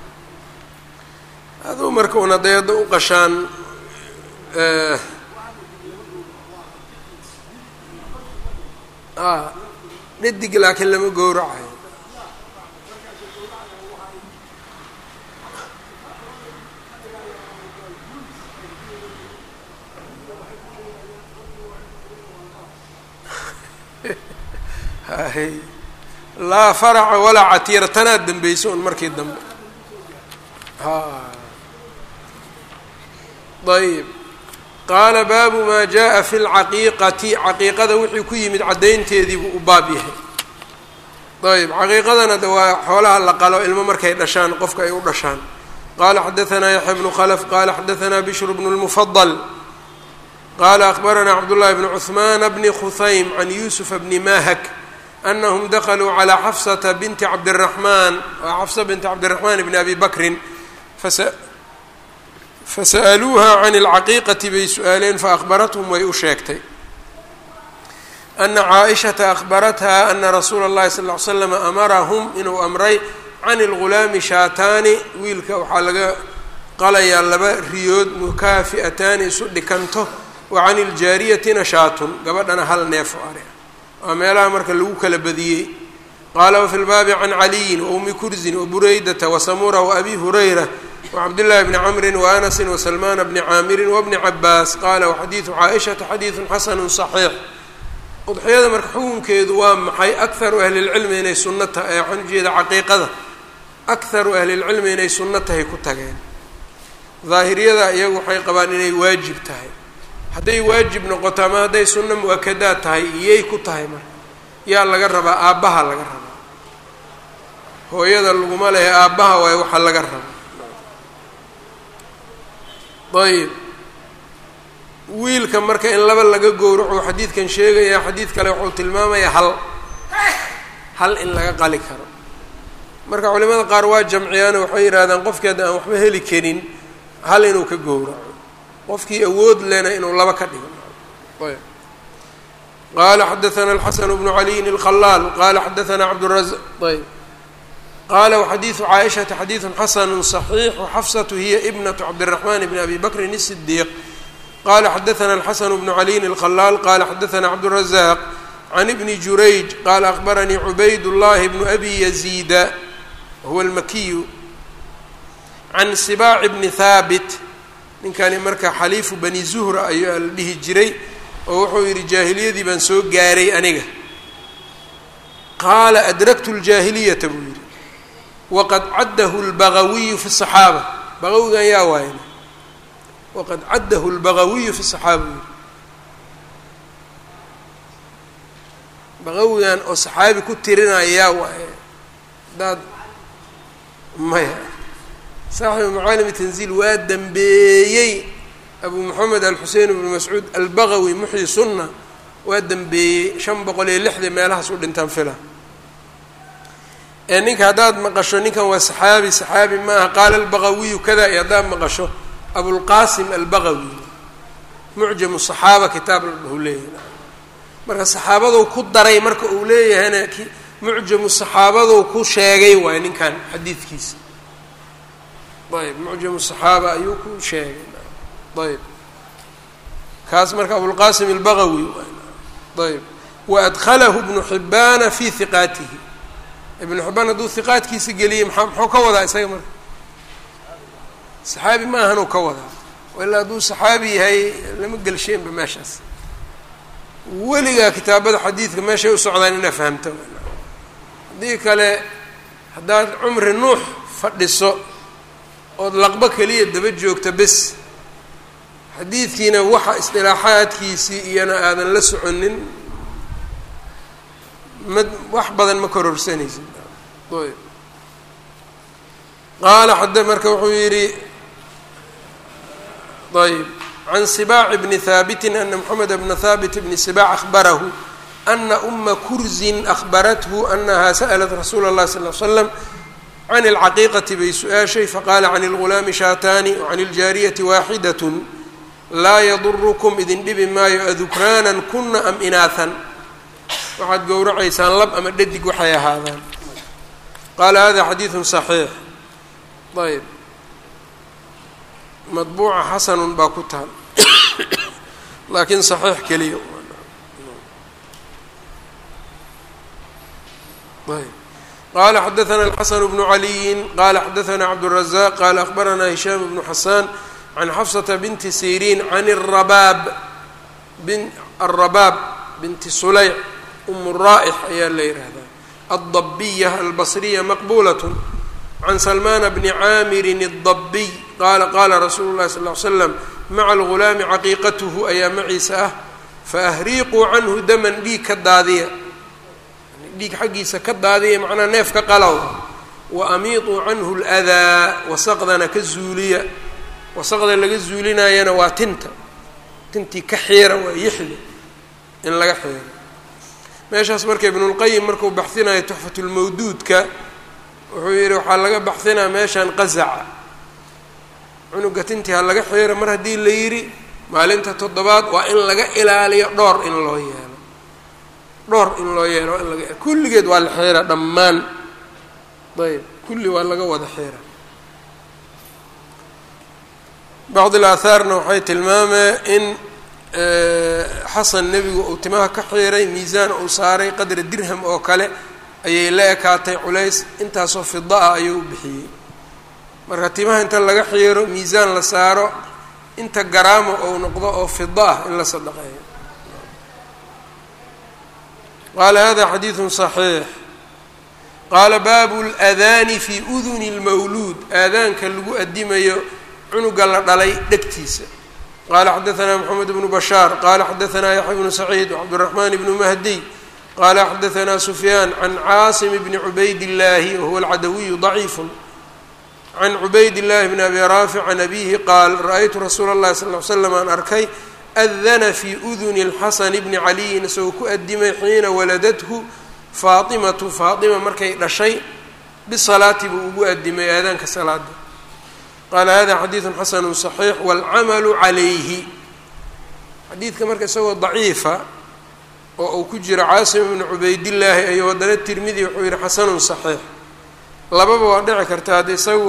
aduu marka una dayada u qashaan a dhadig laakiin lama gowracayo hay laa faraca walaa catiira tanaad dambeyso un markii dambe ayb qaala baabu maa jaa fi lcaqiiqati caqiiqada wixii ku yimid caddaynteedii buu u baab yahay ayb caqiiqadana de waa xoolaha la qalo ilmo markay dhashaan qofka ay u dhashaan qala xadaanaa yaxya bnu khlf qala xadaanaa bishr bnu lmufadl qala akbaranaa cabdullahi bn cuثman bni khuhaym can yusufa bni mahak anahum dakluu calى xafsata binti cabdiraxmaan xafsa binti cabdiraxmaan bni abi bakrin fasa'aluuha can اlcaqiiqati bay su-aaleen faahbarathum way u sheegtay ana caaishata ahbaratha ana rasuula اllahi sal ly slam amarahum inuu amray can اlgulaami shaataani wiilka waxaa laga qalayaa laba riyood mukaafi'ataani isu dhikanto wa can iljaariyatina shaatun gabadhana hal neef o are waa meelaha marka lagu kala badiyey qaala wafi lbaabi can caliyin waumi kurzin wabureydata wasamura waabi hurayra wacabdillahi bni camrin waanasin wasalmaana bni caamirin wabni cabaas qaala waxadiidu caaishata xadiidun xasanu صaxiix udxiyada marka xukunkeedu waa maxay akharu ahlilcilmi inay sunno tahay waxaan ujeeda caqiiqada akharu ahlilcilmi inay sunno tahay ku tageen daahiriyada iyagu waxay qabaan inay waajib tahay hadday waajib noqoto ama hadday sunno mu-akadaad tahay iyay ku tahay marka yaa laga rabaa aabbaha laga rabaa hooyada laguma lehe aabbaha waay waxa laga raba ayb wiilka marka in laba laga gowraco xadiidkan sheegaya xadiid kale wuxuu tilmaamayaa hal hal in laga qali karo marka culimada qaar waa jamciyaan waxay yidhahdaan qofkii hadda aan waxba heli karin hal inuu ka gowraco qofkii awood lena inuu laba ka dhigo ayb qala xadaana alxasan bnu caliyin alkhalaal qala xadaana cabdraz ayb qala waxadiidu caaishata xadiidu xasanu صaxiix waxafsatu hiya ibnatu cabdiraxman bni abi bakrin الsidiiq qala xadaana alxasan bnu caliyin alkhalaal qala xadaana cabdالrazaq can ibni jurayj qala akbaranii cubayd llahi bnu abi yaziida wahuwa almakiyu can sibaaci bni haabit ninkani marka xaliifu bani zuhra ayaa la dhihi jiray oo wuxuu yidhi jaahiliyadii baan soo gaaray aniga qaala adraktu ljaahiliyata buu yidhi waqad caddahu lbagawiyu fi saxaaba bagawigan yaa waayna waqad caddahu lbagawiyu fi saxaaba buu yidhi bagawigan oo saxaabi ku tirinaya yaa waaye hadaad maya saaxibu macaalimi tanziil waa dembeeyey abu moxamed alxusein bnu mascuud albagawi muxyi sunna waa dembeeyey shan boqol iyo lixda meelahaas u dhintaan fila ee ninka haddaad maqasho ninkan waa saxaabi saxaabi maaha qaala albagawiyu kada iyo haddaad maqasho abulqasim albagawi mucjamu saxaaba kitaab uu leeyahay marka saxaabadou ku daray marka uu leeyahayna mucjamu saxaabadou ku sheegay waay ninkan xadiidkiisa ayb mucjamu saxaaba ayuu ku sheegay ayb kaas marka abulqasim albagawi ayb waadkhalahu ibnu xibaana fi hiqaatihi ibnu xibaan hadduu hiqaadkiisa geliyey maa muxuu ka wadaa isaga marka saxaabi ma ahanuu ka wadaa ilaa hadduu saxaabi yahay lama gelsheenba meeshaas weligaa kitaabada xadiidka meeshay u socdaan inaa fahamto haddii kale haddaad cumri nuux fadhiso ood laqbo keliya daba joogta bes xadiidkiina waxa isdilaaxaadkiisii iyana aadan la soconin ma wax badan ma kororsanaysid ayb qaala xada marka wuxuu yidhi ayb can sibaac bni haabitin ana moxamed bna haabit bni sibaac ahbarahu ana uma kurzin ahbarathu anaha sa'lat rasuula اllahi sal l slam can اlcaqiiqati bay su-aashay faqaala can اlgulaami shaataani wacan اljaariyati waaxidat laa yadurukum idin dhibi maayo adukraanan kuna am inaahan waxaad gowracaysaan lab ama dhadig waxay ahaadaan qaala hada xadiidu صaxiix ayb madbuuca xasanun baa ku taal laakiin saxiix keliya ayb qala xadaثna الxaسن بن عaliyi qala xadaثna cabdالرaزاq qala أخbarana هisham بن xasan can xafsةa binti sirin can الrabaab الrabaab binti sulayc um الraaئx ayaa la yihahdaa الضabiya albصriya maqbulaة can salmana bni caamirin الضabiy qala qala rasuulu الlahi sal اه ly slam maca اlgulaami caqiiqath ayaa maciisa ah faahriiquu canhu daman dhiig ka daadiya dhiig xaggiisa ka daadiya macnaa neef ka qalow wa amiiطuu canhu اlأdaa wasaqdana ka zuuliya wasaqda laga zuulinayana waa tinta tintii ka xiira waa yixda in laga xiiro meeshaas marka ibnulqayim markuu baxinayo tuxfatulmawduudka wuxuu yidhi waxaa laga baxinaa meeshan qazaca cunuga tintii ha laga xiiro mar haddii la yidhi maalinta toddobaad waa in laga ilaaliyo dhowr in loo yeelo dhowr in loo yeelo in laga kulligeed waa la xiira dhammaan ayb kulli waa laga wada xiira bacd ilaahaarna waxay tilmaameen in xasan nebigu uu timaha ka xiiray miisaan uu saaray qadra dirham oo kale ayay la ekaatay culays intaasoo fida ah ayuu u bixiyey marka timaha inta laga xiiro miisaan la saaro inta garaamo ou noqdo oo fida ah in la sadaqeeyo qaala hada xadiidu صaxiix qaala baabu اladaani fi uduni اlmawluud aadaanka lagu adimayo cunuga la dhalay dhegtiisa qala xadaثna mxamed bnu bashaar qala xadaثna yaxya bnu saciid wcabdالraxman bnu mahdiy qala xadaثna sufyaan can caasim bni cubayd اllahi wahuwa alcadawiyu ضaciif can cubayd اllahi bn abi raafic can abihi qaal ra-aytu rasuula اllahi sal ly slam aan arkay adana fi uduni اlxasan bni caliyin isagoo ku adimay xiina waladathu faatimatu faatima markay dhashay bisalaati buu ugu adimay aadaanka salaada qaala hada xadiidu xasanu صaxiix wاlcamalu calayhi xadiidka marka isagoo daciifa oo uu ku jiro caasim bnu cubaydillaahi ayuu haddana tirmidi wuxuu yihi xasanun صaxiix lababa waa dhici karta hadda isagu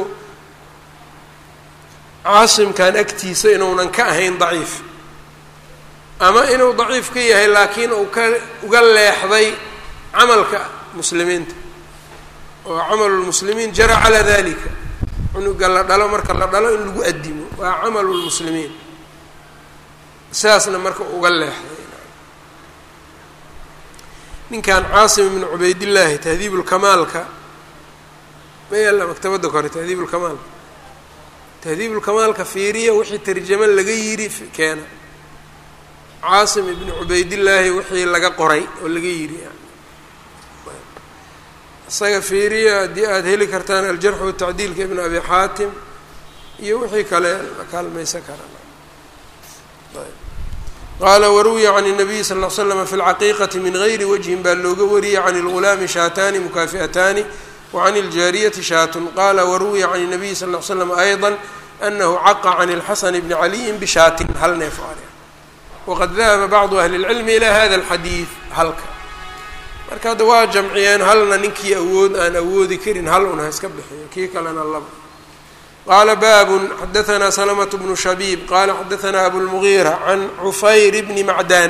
caasimkan agtiisa inuunan ka ahayn daciif ama inuu daciif ka yahay laakiin uu ka uga leexday camalka muslimiinta oo camalu lmuslimiin jara calaa dalika cunuga la dhalo marka la dhalo in lagu adimo waa camalu lmuslimiin sidaasna marka uga leexday ninkan caasim ibnu cubaydillaahi tahdiib lkamaalka ma yaalla maktabadda kore tahdiib lkamaalka tahdiib lkamaalka fiiriya wixii tarjamo laga yiri keena caasim ibnu cubaydillaahi wixii laga qoray oo laga yiri isaga fiiriya haddii aada heli kartaan aljarx watacdiilka ibn abi xaatim iyo wixii kale la kaalmaysan kara qaala waruwiya can الnabiy sal ll l slm fi اlcaqiiqati min gayri wajhin baa looga wariyey can اlgulaami shaataani mukaafi'ataani wacan اljaariyati shaatun qala waruwiya can الnabiy sal ll l slam ayضa anahu caqa can اlxasan bni caliyin bishaatin hal neef ari waqad dahaba bacdu ahli اlcilmi ilى hada اlxadiid halka marka hadda waa jamciyeen halna ninkii awood aan awoodi karin hal un ha iska bixiyo kii kalena laba qaala baabun xadaثna slmة bnu shabiib qala xadaثna abulmugiira can cufayr bni macdan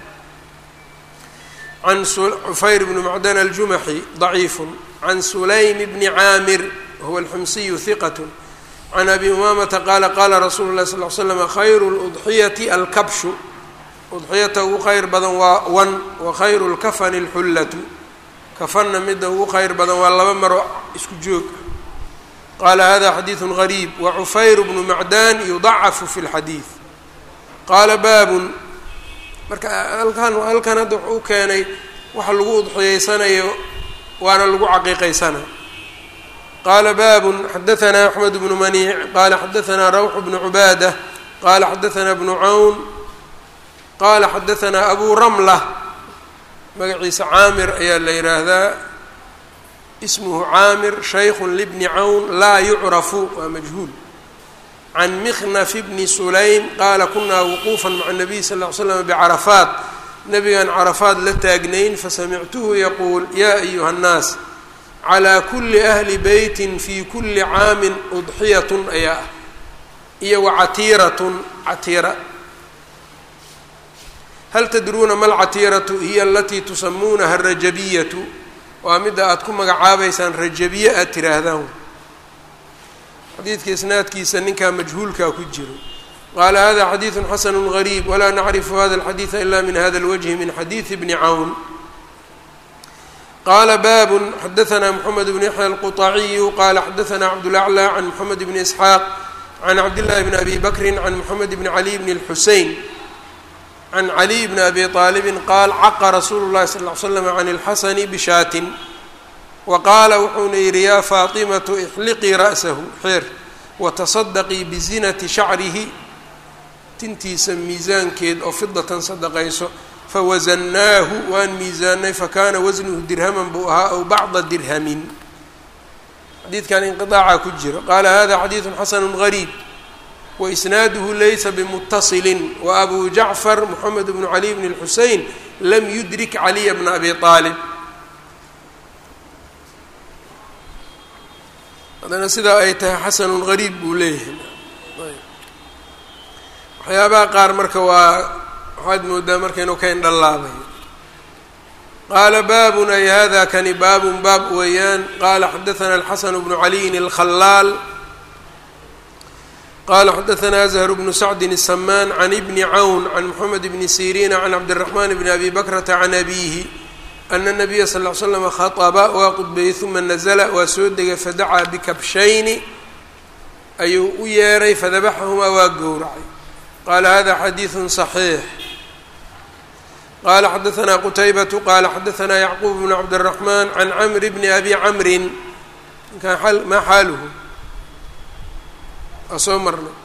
can cufayr bni macdan aljumaxi ضaciif can sulaym bni caamir huwa alxumsiyu hiqat can abi umamata qaala qala rasuulu اlahi sal ly slam khayru اlأضxiyati alkabshu udxiyata ugu khayr badan waa wan wa khayru lkafani lxullatu kafanna midda ugu khayr badan waa laba maro isku joog qaala hada xadiidu gariib wa cufayr bnu macdan yudacafu fi lxadiid qaala baabun marka halkan halkan hadda wuxuu u keenay waxa lagu udxiyeysanayo waana lagu caqiiqaysana qaala baabun xadahanaa axmed bnu maniic qaala xadahanaa rawx bnu cubaada qaala xadahanaa bnu cawn qaala xadahanaa abu ramla magaciisa caamir ayaa la yidhaahdaa ismuhu caamir shaykhu libni cawn laa yucrafu waa majhuul can mikhnaf bni sulaym qaala kunaa wuquufa maca nabiy sal ll ly slam bicarafaat nabigan carafaad la taagnayn fasamictuhu yaquul yaa ayuha nnaas calaa kuli ahli beytin fi kuli caamin udxiyatun ayaa ah iyo wacatiiratun catiira hal tadruuna ma lcatiiratu hiya alatii tusamuunaha arajabiyatu waa midda aada ku magacaabaysaan rajabiye aad tiraahdaan xadiidka isnaadkiisa ninkaa majhuulkaa ku jiro qaala hada xadiidu xasanu gariib walaa nacrifu hada alxadiida ila min hada اlwجhi min xadiidi bni cawn qaala baabun xadaثna mxamed bn yaxya alquطaciyu qala xadaثna cabdulaclى can mxamed bni isxaaq can cabdillahi bni abi bakri can mxamed bni cali bni اlxusein can caliy bni abi aalibin qaal caqa rasuulu llahi sal ly slam can اlxasani bishaatin wa qaala wuxuuna yidhi yaa faatimatu ixliqii ra'sahu xeer watasadaqii bizinati shacrihi tintiisa miisaankeed oo fidatan sadaqayso fawasannaahu waan miisaanay fakaana wasnuhu dirhaman buu ahaa aw bacda dirhamin xadiidkan inqiaaca ku jiro qaala hada xadiidu xasanu gariib waisnaaduhu laysa bimutasilin waabu jacfar moxamed bnu cali bn اlxusein lam yudrik caliya bna abi aalib haddana sidaa ay tahay xasanun gariib buu leeyahay waxyaabaha qaar marka waa waxaad moodaa marka inuu ka indhalaabayo qaala baabun ay hada kani baabun baab weeyaan qaala xadaثna alxasan bnu caliyin اlkhalaal qala xadaثna azhar bnu sacdi الsamaan can ibni cawn can moxamed bni siriina can cabdالraxman bni abi bakrata can abihi ana الnabiya sal ll slam khaطba waa qudbeeyey uma nazla waa soo degay fadacaa bikabshayni ayuu u yeeray fadabaxahumaa waa gowracay qaala hada xadiiثu صaxiix qala xadaثna qutaybatu qala xadaثna yacquub bnu cabdالraxman can camr bni abi camrin ninkan maa xaaluhu waa soo marnay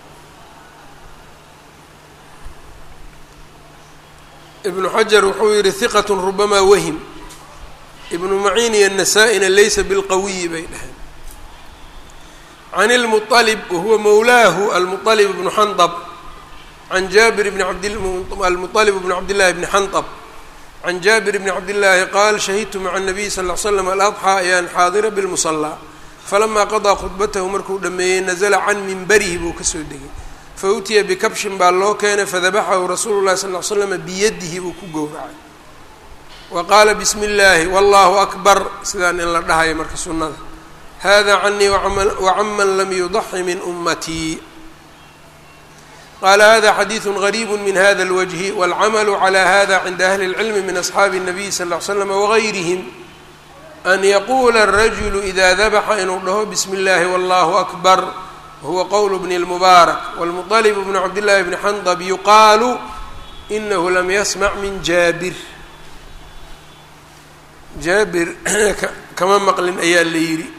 ibnu xajar wuxuu yihi hiqat rubamaa wahim ibnu maciin iyo nasaa-ina laysa bilqawiyi bay dhaheen can اlmuطalib wahuwa mowlaahu almuطalib bnu xandab can jaabir bni abdalmuطalib bni cabdillahi bni xandab can jaabir bni cabdillaahi qaal shahidtu maca الnabiy sal ll slam aladxaa ayaan xaadira bilmusalaa falamaa qadaa khudbatahu markuu dhameeyey nazla can minbarihi buu kasoo degay fautiya bikabshin baa loo keenay fadabaxahu rasuulu llahi sal l slama biyadihi buu ku gowracay wa qaala bismi illaahi wallahu akbar sidaan in la dhahayo marka sunnada hada canii wacaman lam yudaxi min ummatii qaala hada xadiidu gariibu min hada اlwajhi wاlcamalu cala hada cinda ahli اlcilmi min asxaabi الnabiy sal ll slam wagayrihim an yaquula الrajulu ida dabaxa inuu dhaho bismi اllahi wallahu akbar wahuwa qowl bni اlmubaarak wاlmuطalib bnu cabdillahi bni xandab yuqaalu inahu lam yasmac min jaabir jaabir kama maqlin ayaa la yidhi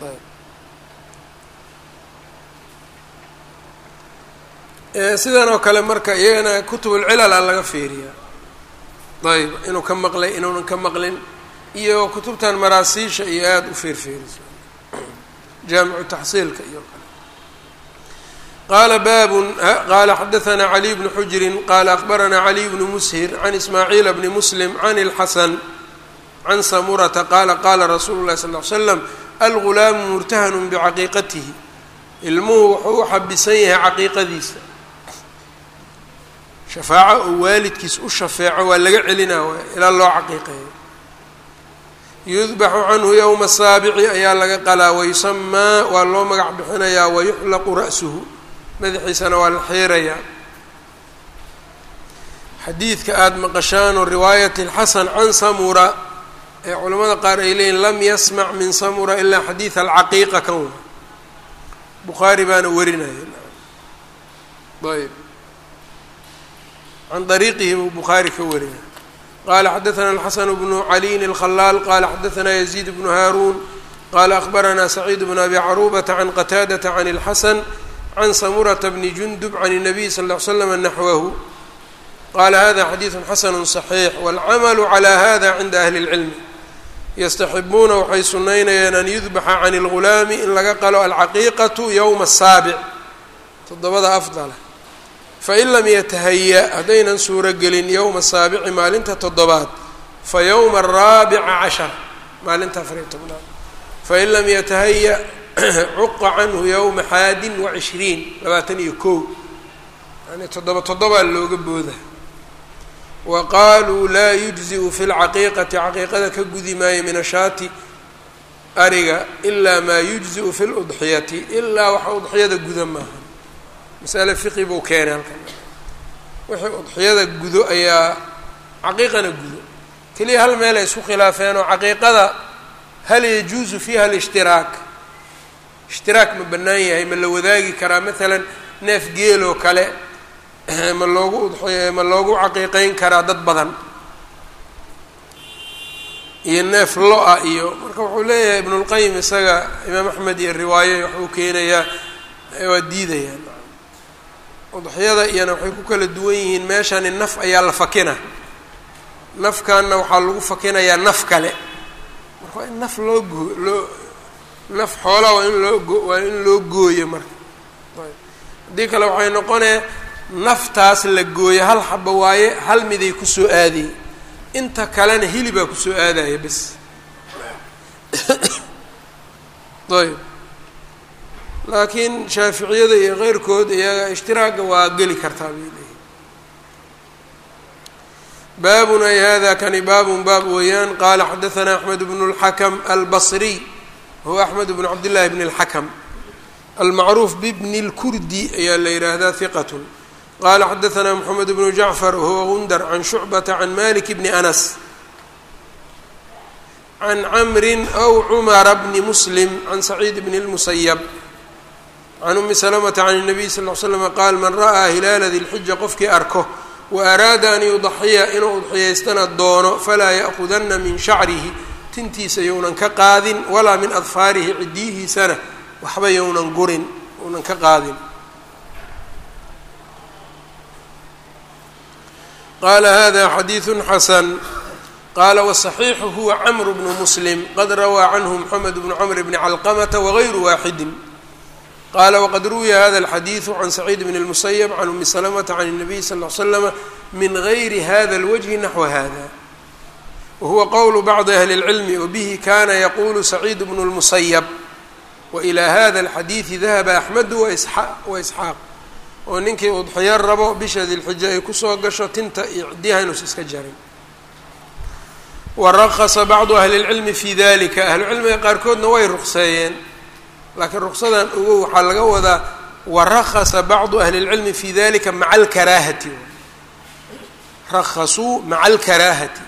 sidan oo kale marka iyagana kutubulcilala laga fiiriyaa ayb inuu ka maqlay inuunan ka maqlin iyo kutubtan maraasiisha iyo aada u feerfeeriso jaamicu taxsiilka iyo kale qaala baabun qaala xadaثna caliy bnu xujrin qaala akbarana caliy bnu mushir can ismaaciila bni muslim can اlxasan can samurata qaala qaala rasuulu اlahi sal ly slam algulaamu murtahanu bicaqiiqatihi ilmuhu wuxuu u xabisan yahay caqiiqadiisa shafaaco oo waalidkiis u shafeeco waa laga celinaa waay ilaa loo caqiiqeeyo yudbaxu canhu yowma saabici ayaa laga qalaa wayusamaa waa loo magac bixinayaa wayuxlaqu ra'suhu madaxiisana waa la xiirayaa xadiidka aada maqashaanoo riwaayat اlxasan can samura ee culamada qaar ay leeyihin lam yasmac min samura ilaa xadiid alcaqiiqa kan wa bukhaari baana warinaya ayb can dariiqihi buu bukhaari ka wariyay qala xadaثna الxaسن بن عaliyin الkhلاal qala xadaثna يزيد بن hاrun qala أخbarana سacيid بن أbي cروبة عن qتاadة عن الxasن عن samurة بن جندب عن النبي صلى اه عل سلم نحوه qala hada xadiiث xasن صحيiح والcmل عlى hada cinda أhli الcilm yastaxibuuna waxay sunaynayaan an yudbaxa can اlgulaami in laga qalo alcaqiiqaةu yowma الsaaبع toddobada afdala fain lam yatahaya haddaynan suuro gelin yowma saabici maalinta toddobaad fa yowma araabica cashar maalinta afariyo tobnaad fain lam yatahaya cuqa canhu yowma xaadin wa cishriin labaatan iyo kow yani toddoba toddobaa looga booda wa qaaluu laa yujzi'u fi lcaqiiqati caqiiqada ka gudi maayo min ashaati ariga ilaa maa yujzi'u fi ludxiyati ilaa waxa udxiyada guda maaha masale fiqi buu keenay halkan wixii udxiyada gudo ayaa caqiiqana gudo keliya hal meel ay isku khilaafeen oo caqiiqada hal yajuusu fiiha alshtiraak ishtiraak ma bannaan yahay ma la wadaagi karaa maalan neef geeloo kale ma loogu udxiy ma loogu caqiiqeyn karaa dad badan iyo neef lo-a iyo marka wuxuu leeyahay ibnulqayim isaga imaam axmed iyo riwaaye waxuu keenayaa waa diidayaan udxiyada iyana waxay ku kala duwan yihiin meeshani naf ayaa la fakina nafkanna waxaa lagu fakinayaa naf kale marka waa in naf loo goo loo naf xoolaa waa in loo go waa in loo gooyo marka haddii kale waxay noqonee naftaas la gooyo hal xaba waaye hal miday kusoo aadayy inta kalena hilibaa kusoo aadaya bes ayb laakiin shaaficiyada iyo keyrkood iyaga ishtiraaga waa geli kartaa bay leeyihin baabun ay hada kani baabun baab weeyaan qaala xadaثna axmed bn اlxakm albصriy huwa axmed bn cabd llahi bn اlxakm almacruuf bibni اlkurdi ayaa la yidhaahdaa hiqat qala xadaثna mxamed bnu jacfar wahuwa gundar can shucbata can malik bni anas can camri aw cumara bni muslim can saciid bn اlmusayb can umi salamata can الnabiy sal ll slam qaal man ra'aa hilaala dilxija qofkii arko wa araada an yudaxiya inuu udxiyaystana doono falaa ya'kudana min shacrihi tintiisa younan ka qaadin walaa min adfaarihi cidiyihiisana waxba younan gurin younan ka qaadin qala hada xadiiثu xasan qala wصaxiixu huwa cmr bnu muslim qad rawaa canhu mxamed bnu cmr bni calqamata wagayru waaxidi qala wqad ruwiya hada اlxadiiثu can saciid bn اlmusayb can umi slmta can الnabiy sal ll slama min gayri hada اlwجhi naxwa hada wahuwa qowlu bacdi ahli اlcilmi wbihi kana yaqulu saciid bnu اlmusayb wailى hada اlxadiiثi dahaba axmedu waisxaaq oo ninkii udxiyo rabo bisha dilxija ay kusoo gasho tinta iyo ciddiyaha inuusa iska jarin waraqasa bacdu ahli اlcilmi fi dalika ahlucilmiga qaarkoodna way ruqseeyeen laakiin ruqsadan ogow waxaa laga wadaa warakasa bacdu ahli اlcilmi fi dalika maca alkaraahati rakasuu maca alkaraahati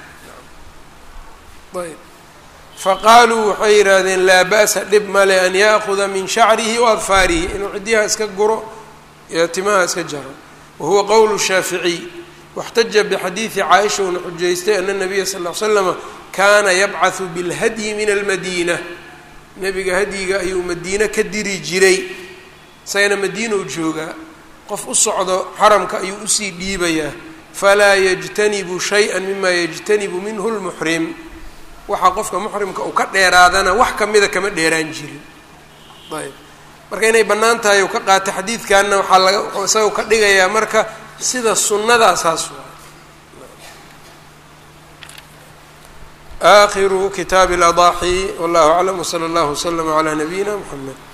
ayb faqaaluu waxay yidhaahdeen laa ba'sa dhib male an ya'kuda min shacrihi wa adfaarihi inuu ciddiyaha iska guro iyo timaha iska jaro wahuwa qowlu shaaficiy waxtaja bixadiidi caaisha uuna xujaystay ana nabiya sal ll ly slama kaana yabcahu bilhadyi min almadiina nebiga hadyiga ayuu madiine ka diri jiray isagana madiinau joogaa qof u socdo xaramka ayuu usii dhiibayaa falaa yajtanibu shay-an mima yajtanibu minhu lmuxrim waxaa qofka muxrimka uu ka dheeraadana wax kamida kama dheeraan jirin ayb marka inay bannaan tahay uu ka qaatay xadiidkanna waxaa laga wuxuu isaga ka dhigayaa marka sida sunnadaasaas aakhiru kitaabi اladaaxi wallahu aclam wsala allahu waslama calaa nabiyina mxamed